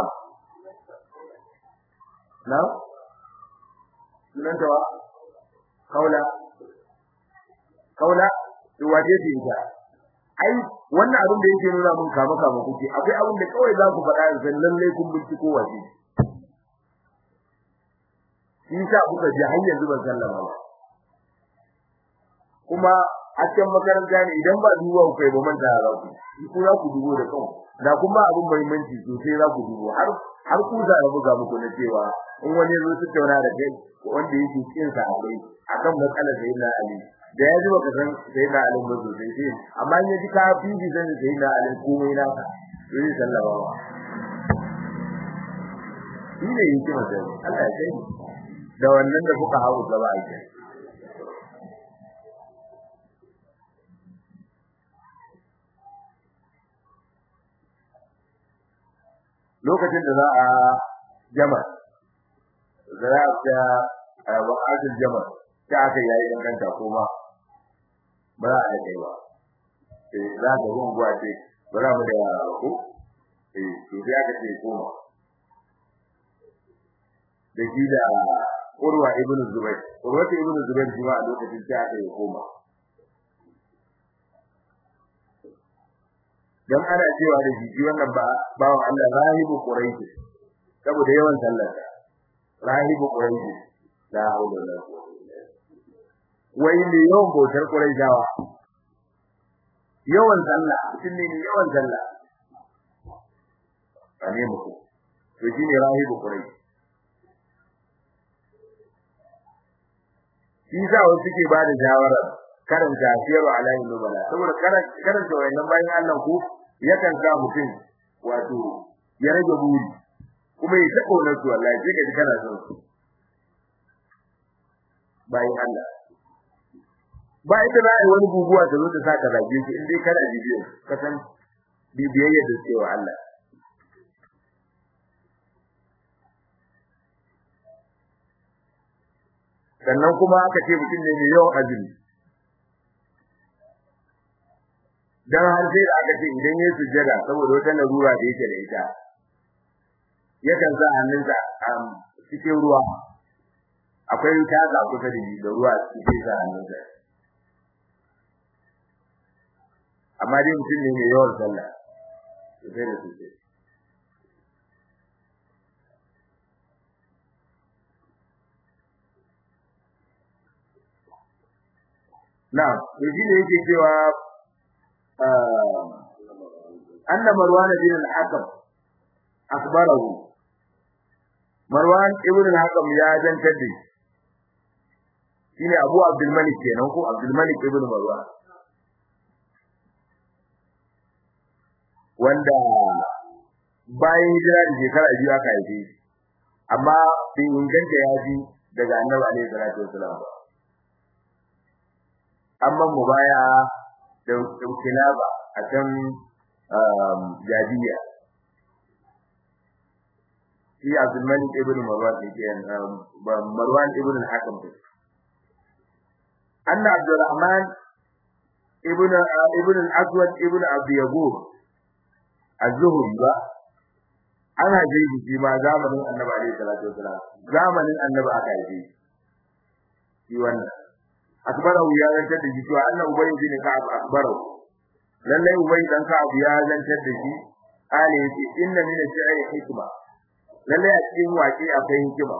na sunan ta wa kaula kaula to wace ce ita ai wannan abin da yake nuna mun kama kama kuke akwai abin da kawai za ku faɗa zan lalle kun binciko wace shi sa kuka ji har yanzu ban sallama ba kuma a cikin makaranta ne idan ba duba ku kai ba manta za ku ku za ku dubo da kanku da kuma abin muhimmanci sosai za ku dubo har har ku za a buga muku na cewa in wani zo su tauna da kai wanda yake cikin sa akwai akan matsalar da yana ali da ya ji baka san sai na ali ba sosai sai amma in ya ji ka fi ji san sai na ali komai na ka to zai sallama ba shi ne yake masa Allah ya kai da wannan da kuka hawo gaba a kai lokacin da za a jama za a ta wa'adul jama ta aka yayi danganta kuma ba za a da kai ba eh za ka ruwan guwa ce ba za mu da yara ba ko eh to sai aka ce koma da shi da Urwa ibn Zubair Urwa ibn Zubair shi ma a lokacin ta aka yi koma dan ana cewa da shi wannan ba bawan Allah rahibu quraish saboda yawan sallar rahibu quraish la haula wala quwwata wai ne yawan bautar quraishawa yawan sallah mutum ne ne yawan sallah ane muku to shine rahibu quraish shi sa wasu suke ba da shawara karanta siyarwa alayin nubala saboda karanta wayannan bayan Allah ku yakan sa mutum wato ya rage buri kuma ya tako na su wallahi sai ka ji kana son su bayan Allah ba ita na yi wani guguwa ta zo ta sa ka zage shi in dai kana bibiyo ka san bibiyayya da cewa Allah sannan kuma aka ce mutum ne mai yawan azumi dan har sai da aka ce idan yayi sujjada saboda wata larura da yake da ita yakan sa hannunsa a cikin ruwa akwai taga kusa da da ruwa cikin sa hannunsa amma dai mutum ne mai yawan sallah sai da sujjada na to shi ne yake cewa anna marwan bin al-hakam akhbarahu marwan ibn al-hakam ya zantar da shine abu abdul malik kenan ko abdul malik ibn marwan wanda bayan hijira da shekara biyu aka haife shi amma bai inganta ya ji daga annabi alaihi salatu wasalam ba amma mu baya da kilaba a can jadiya shi Abdul Malik ibn Marwan ke Marwan ibn al-Hakam anna Abdul Rahman ibn ibn al-Aswad ibn Abi Yagub az-Zuhri ba ana jeji shi ma zamanin Annabi alaihi salatu wasalam zamanin Annabi aka yi shi wannan akbarahu ya zantar da shi to annabi Ubay bin Ka'ab akbarahu lalle Ubay dan Ka'ab ya zantar da shi ale yace inna min al-shi'ri hikma lalle a cikin waƙe akwai hikima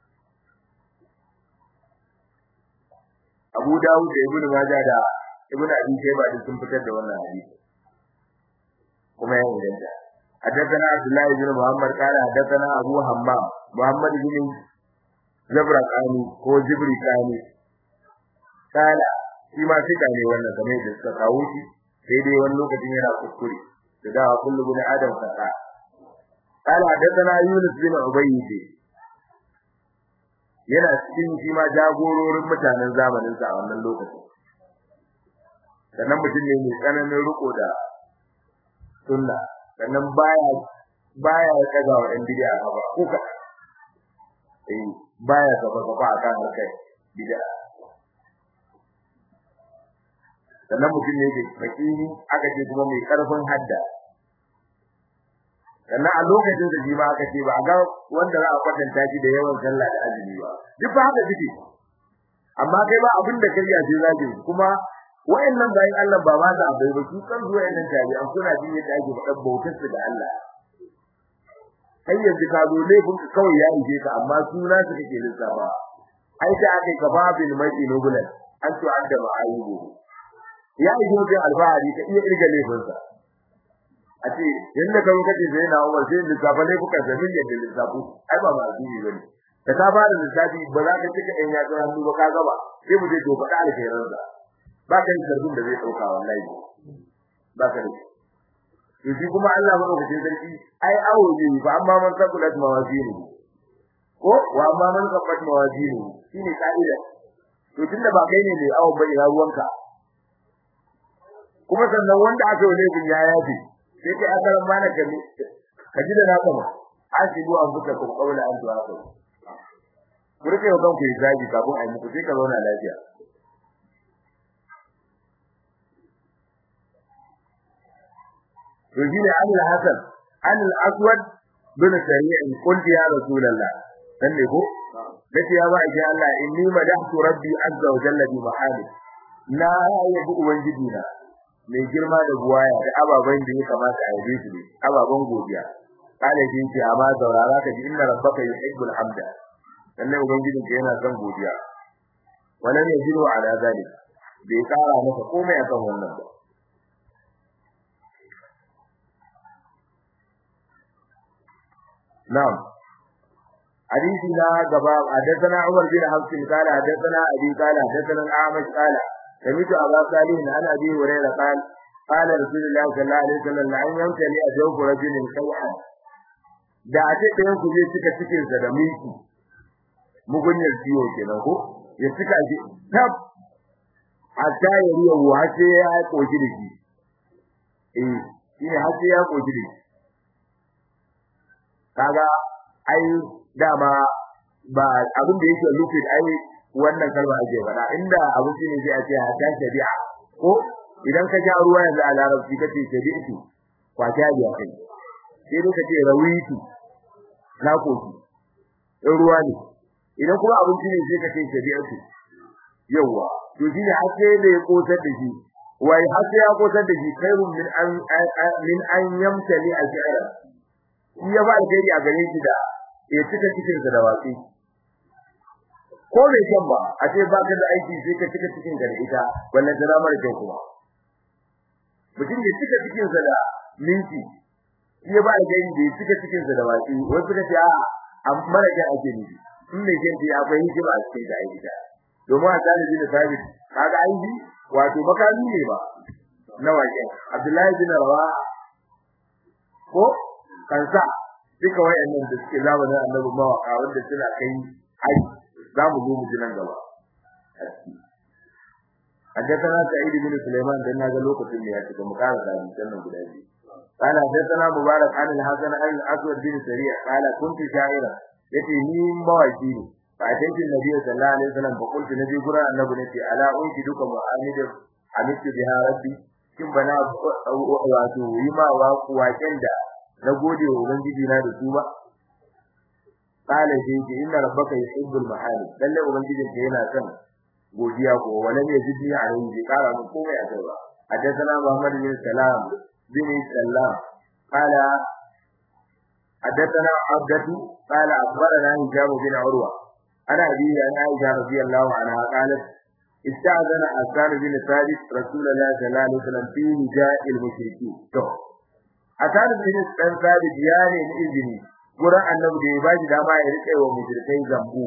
Abu Dawud da Ibn Majah da Ibn Abi Shayba duk sun fitar da wannan hadisi kuma ya inganta حدثنا عبد الله بن محمد قال حدثنا ابو حمام محمد بن زبرقاني ko Jibrikani kala shi ma fita ne wannan game da suka kawo shi sai dai wani lokacin yana kuskure da dawa kullu bin adam saka kala hadathana yunus bin ubayd yana cikin shi ma jagororin mutanen zamanin sa a wannan lokacin sannan mutum ne mai tsananin riko da sunna sannan baya baya kaga wa ɗan bid'a ba ko ka eh baya gaba gaba akan harkar bid'a sannan mutum ne da fakiri aka ce kuma mai karfin hadda sannan a lokacin da shi ma aka ce ba a ga wanda za a kwatanta shi da yawan sallah da azumi ba duk ba haka suke amma kai ba abin da kai ya ce zaki kuma wayannan bayan Allah ba ma da abai ba su kan zuwa yannan tabi an kuna jin yadda ake faɗa bautar su da Allah kai yanzu ka zo laifin ka kawai ya ije ka amma suna su kake lissafa ai da aka kababil mai nubulan an tu'adda ma'ayibu ya yi jobe alfahari ka iya irga laifinsa a ce yanda kan kace sai na Umar sai lissafa laifuka da min yadda lissafu ai ba ma addini bane da ka fara lissafi ba za ka cika ɗan yatsun hannu ba ka gaba sai mu je to faɗa alkhairan sa ba ka yi sarbin da zai ɗauka wallahi ba ka da to shi kuma Allah ba ɗauka sarki ai awo ne ba amma man sakulat mawazinu ko wa amma man sakulat mawazinu shine ka'ida to tunda ba kai ne mai awon ba ina ruwanka kuma sannan wanda aka yi laifin ya yafi sai kai aka ran mana kami ka ji da na kama asibu an buka ku kaula an du'a ku kurke wa kanku yi zagi kafin a yi muku sai ka zauna lafiya to shine an al-hasan an al-aswad bin sari'in qult ya rasulullah dan ne ko dace ya ba shi Allah inni madahtu rabbi azza wa jalla bi mahamid na yabi ubangiji na mai girma da buwaya da ababan da ya kamata a yabe su ne ababan godiya kale shi ce amma saurara ka ji inna rabbaka yuhibbul hamda lalle ubangijin ka yana son godiya wannan ne jiro ala zalik bai kara maka komai akan wannan ba na'am حديث لا غبا حدثنا عمر بن حفص قال حدثنا ابي قال حدثنا الاعمش قال سمعت ابا صالح عن ابي هريره قال قال رسول الله صلى الله عليه وسلم لعن يمتلي أجوف رجل سوءا da a ce ɗayan ku zai cika cikin sa da miki mugunyar ciwo kenan ko ya cika shi tab a ta yi riya wa ce ya koki da shi eh shine har sai ya koki da shi kaga ai dama ba abin da yake lufin ai wannan kalma ake faɗa inda abin shine sai a ce ta shari'a ko idan ka ja ruwa yanzu a larabci kace shari'atu kwata biya kai sai dai kace rawitu na koki in ruwa ne idan kuma abinci ne sai kace shari'atu yawa to shine har sai da ya kosar da shi wai har sai ya kosar da shi khairun min an min an yamtali al-shi'ra shi ya ba alheri a gare shi da ya cika cikin sa da watsi ko bai san ba a ce ba ka da aiki sai ka cika cikin ka da ita wannan da ramar kyau kuma mutum ya cika cikin sa da minti shi ya ba alheri da ya cika cikin sa da watsi wai suka ce a amma da ke ake nufi in mai jin ya akwai hikima a cikin da aiki da domin a talibi da sabit kaga aiki wato makami ne ba na wajen Abdullahi bin Rawa ko kansa duka wayannan da suke zamanin annabi mawaka wanda suna kai ai za mu zo mu ji nan gaba حدثنا سعيد بن سليمان دنا ga lokacin da ya cika mu kara da hadisan nan guda biyu قال حدثنا مبارك عن الحسن عن الاسود بن سريع قال كنت شاعرا yace ni mawaki ne fa tace nabi sallallahu alaihi wasallam fa kuntu nabi gura annabi ne ce ala unki duka mu'amid hamidu biha rabbi kin bana wato yi ma wa waken da na gode wa ubangiji na da su ba qala sai ce inna rabbaka yuhibbul mahali lalle ubangijin ka yana son godiya ko wala ne jiddi alai bi kara mu komai a kai ba hadathana muhammad bin salam bin sallam qala hadathana abdatu qala akhbarana hijab bin urwa ana abi an aisha radiyallahu anha qalat استأذن أسان بن ثابت رسول الله صلى الله عليه وسلم في نجاء المشركين تو أسان بن ثابت يعني إذني قرأ النبي دي باجي داما يرقى ومشركين زنبو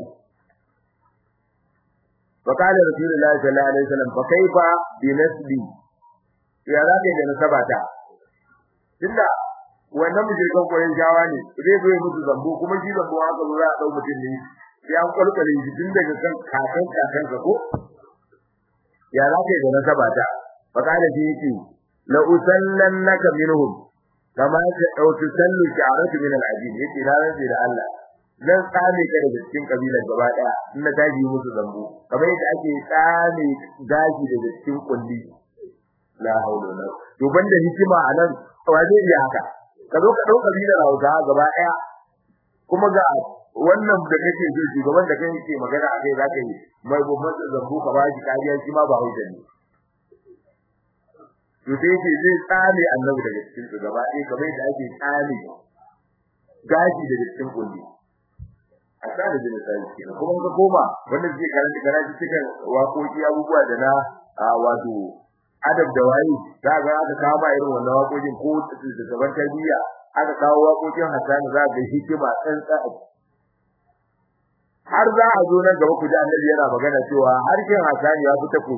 فقال رسول الله صلى الله عليه وسلم فكيف بنسبي يا ذاك da nasabata tunda wannan mushrikan koyon jawa ne zai zo musu zambo kuma shi zambo haka zo za a dau mutum ne sai an kwalkwale shi tun daga kan kakan kakan ka ko ya za ka yi da nasabata faqala shi yake la usallannaka minhum kama ta dauki sallu sha'aratu min al-ajib yake na rantsi da Allah zan tsame ka daga cikin kabilar gaba daya in na taji musu zambo kamar yadda ake tsame gashi daga cikin kulli la haula wala to banda hikima anan waje ya haka ka zo ka dauka kabilar Hausa gaba daya kuma ga wannan da kake so shugaban da kai yake magana a kai zaka yi mai babban zambo ka bashi kariya shi ma ba hausa ne to sai yake zai tsame annabi daga cikin su gaba ɗaya kamar yadda ake tsame gashi daga cikin kulli a tsare da misali kenan kuma ka koma wanda zai karanta karatu cikin waƙoƙi abubuwa da na wato adab da wayi za ga aka kawo ba irin wannan waƙoƙin ko da gaban tarbiyya aka kawo waƙoƙin Hassan za ga hikima tsantsa har za a zo nan gaba ku ji annabi yana magana cewa harshen Hassan ya fita ku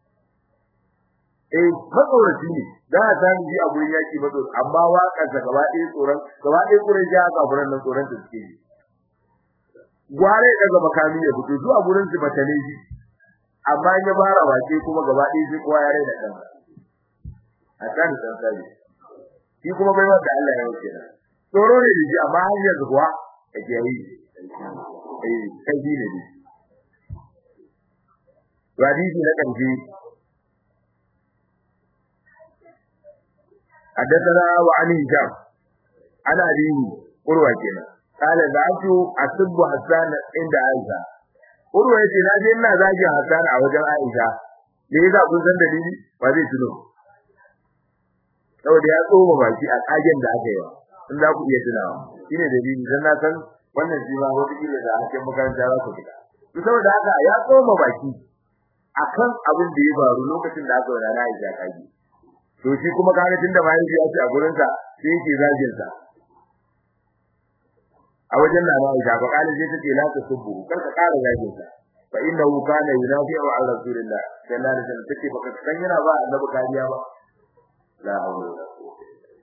eh matsoraci ne da Hassan ji a gurin yaki mazo amma waƙar sa gaba ɗaya tsoron gaba ɗaya gurin ja ga gurin nan tsoron ta suke yi gware daga makami ya fito zuwa gurin su batane shi amma ya bara wace kuma gaba ɗaya sai kowa ya raina kansa Hassan san sai shi kuma bai wanda Allah ya wuce na tsoro ne da shi amma har yanzu kuwa yake yi eh kai ne ne hadisi na kanji حدثنا وعن هشام عن أبيه قروة كنا قال ذات أسب حسان عند عائشة قروة كنا جينا ذاك حسان أوجه عائشة لذا كنت دليل فذي تنو saboda ya tsoma baki a kagen da aka yi wa in za ku iya tunawa shine dalili dan na san wannan shi ma wata kila da hakan makaranta za ku fita to saboda haka ya tsoma baki akan abin da ya faru lokacin da aka wada Aisha kaji to shi kuma kaga tunda bayan shi ya ci a gurin sa sai yake zagin sa a wajen na Aisha ba kale sai take la ta subbu kar ka kara zagin sa fa innahu kana yunafi'u ala rasulillah sallallahu alaihi wasallam take baka san yana ba annabi kariya ba la hawla wala quwwata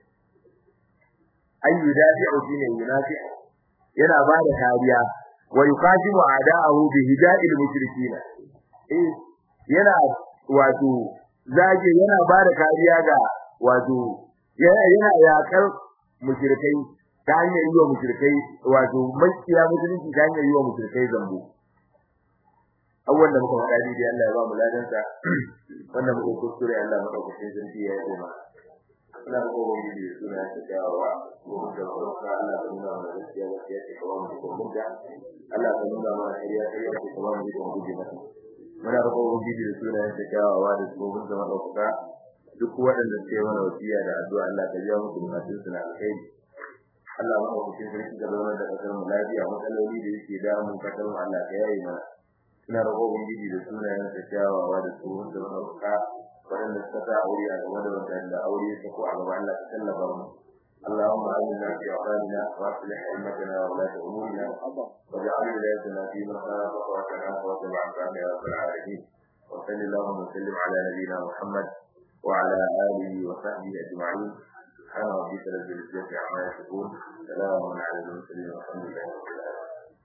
ay yudafi'u shine yunafi'u yana ba da kariya wa yuqatimu a'da'ahu bi hida'il mushrikeen eh yana wato zage yana ba da kariya ga wato yana yakar mushrikai ta hanyar yi wa mushrikai wato makiya musulunci ta hanyar yi wa mushrikai zambo awwal da muka faɗa dai Allah ya ba mu ladan sa wannan muka kuskure Allah muka kuskure zanti ya yi ma ina ko wani da suna ta dawowa ko da farka Allah ya nuna mana gaskiya gaskiya ce kawai mu ko mun ga Allah ya nuna mana shari'a shari'a ce kawai mu ko guje mata muna roƙo ubangiji da suna ta dawowa da su mun zama ɗaukaka duk waɗanda suke mana wasiya da addu'a Allah ka biya musu bukatun su na alkhairi Allah ma ku cikin sarki da zama da kasar mu lafiya matsaloli da yake damun kasar mu Allah ka yayi mana ina roƙo ubangiji da sunayen sa kyawawa da tsohon da ɗaukaka waɗanda suka sa aure a gaba da waɗanda aure ya sako a gaba Allah ka tallafa mu اللهم آمنا في أوطاننا وأصلح أئمتنا وولاة أمورنا واجعل ولايتنا في من خالفك وتعافى وتبع عنك يا رب العالمين وصل اللهم وسلم على نبينا محمد وعلى آله وصحبه أجمعين سبحان ربك رب العزة عما يصفون سلام على المرسلين والحمد لله رب العالمين